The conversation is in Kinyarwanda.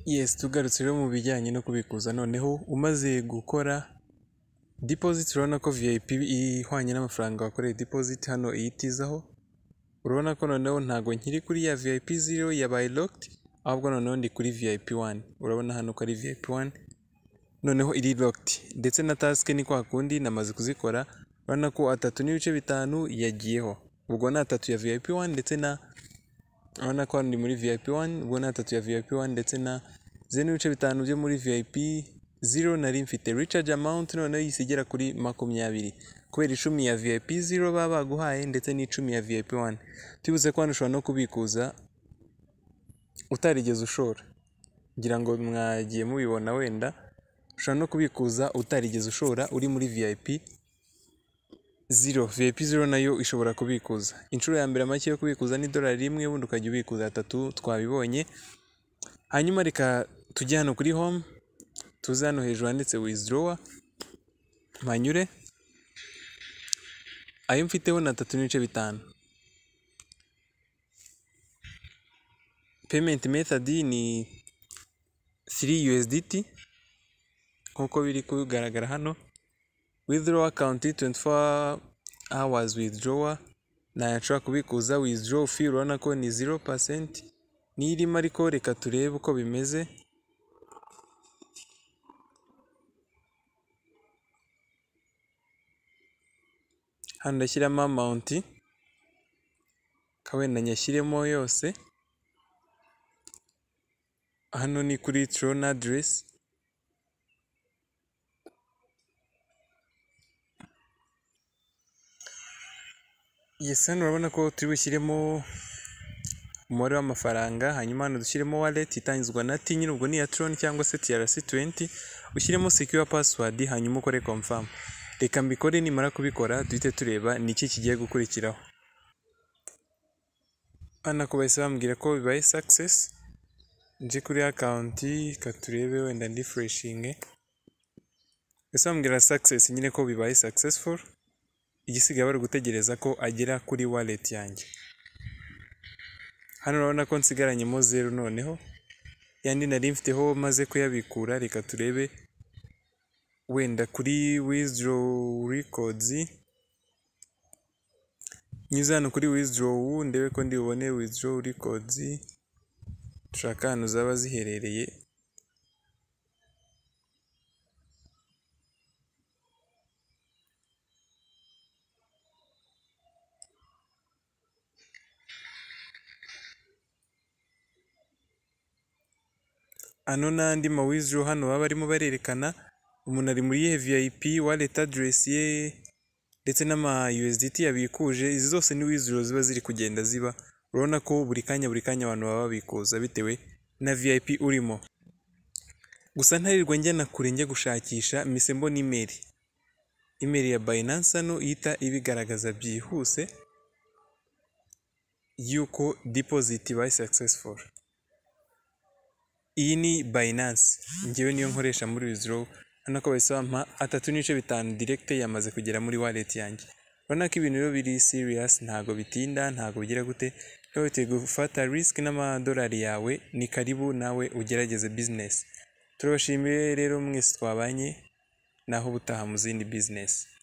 Yes tugarutse rero mu bijyanye no kubikuza noneho umaze gukora dipoziti urabona ko VIP ihwanye n'amafaranga wakoreye dipoziti hano iyitizaho, urabona ko noneho ntabwo nkiri kuri ya VIP zero yabaye lokedi ahubwo noneho ndi kuri VIP wani, urabona hano ko ari VIP wani noneho iri lokedi ndetse na tasike ni kwa kundi namaze kuzikora urabona ko atatu n'ibice bitanu yagiyeho, ubwo ni atatu ya VIP wani ndetse na urabona ko hano ndi muri VIP wani ubwo ni atatu ya VIP wani ndetse na zeru n'ibice bitanu byo muri VIP zero nari mfite, ricaji amawunti noneho yise igera kuri makumyabiri kubera icumi ya VIP zero baba baguhaye ndetse n'icumi ya VIP wani, tubivuze ko hano ushobora no kubikuza utarigeze ushora ngira ngo mwagiye mubibona wenda, ushobora no kubikuza utarigeze ushora uri muri VIP zero, VIP zero nayo ishobora kubikuza, inshuro ya mbere make yo kubikuza ni idolari rimwe ubundi ukajya ubikuza atatu twabibonye, hanyuma reka tujye hano kuri home tuze hano hejuru handitse wizidorowa mpanyure, ayo mfiteho ni atatu n'ibice bitanu. peyimenti methodi ni 3 USDT nk'uko biri kugaragara hano withdraw account 24 hours withdrawer ntayo nshobora kubikuza withdraw fee urabona ko ni 0% niyo irimo ariko reka turebe uko bimeze hano ndashyiramo amount ka wenda nyashyiremo yose hano ni kuri tron aderesi yes hano urabona ko turi bushyiremo umubare w'amafaranga hanyuma hano dushyiremo wallet itangizwa na ti nyine ubwo ni iya tron cyangwa se trc20 ushyiremo secure password hanyuma ukore confirm reka mbikore nimara kubikora duhite tureba ni iki kigiye gukurikiraho hano ko bahise bambwira ko bibaye success nje kuri akawunti katurebe wenda ndi fureshinge ese bambwira success nyine ko bibaye successful igisigaye bari gutegereza ko agera kuri wallet yanjye hano urabona ko nsigaranyemo zeru noneho yandi nari mfiteho maze kuyabikura reka turebe wenda kuri withdraw records nyuze hano kuri withdraw ndebe ko ndi bubone withdraw records dushaka ahantu zaba ziherereye ano n'andi mawiziro hano baba barimo barerekana umuntu ari muri iyihe vip wallet address ye ndetse n'ama USDT yabikuje izi zose ni wiziro ziba ziri kugenda ziba urabona ko buri kanya buri kanya abantu baba babikuza bitewe na VIP urimo gusa ntarirwa njyana kure njya gushakisha mise mbona imeri imeri ya Binance hano ihita ibigaragaza byihuse yuko deposit ibaye successful iyi ni Binance ngewe niyo nkoresha muri wiziro hano ko bahise bampa atatu n'ibice bitanu direkite yamaze kugera muri wallet yanjye urabona ko ibintu rero biri siriyasi ntabwo bitinda ntabwo bigira gute niba witeguye gufata risiki n'amadolari yawe ni karibu nawe ugerageze bizinesi turabashimiye rero mwese twabanye naho ubutaha mu zindi bizinesi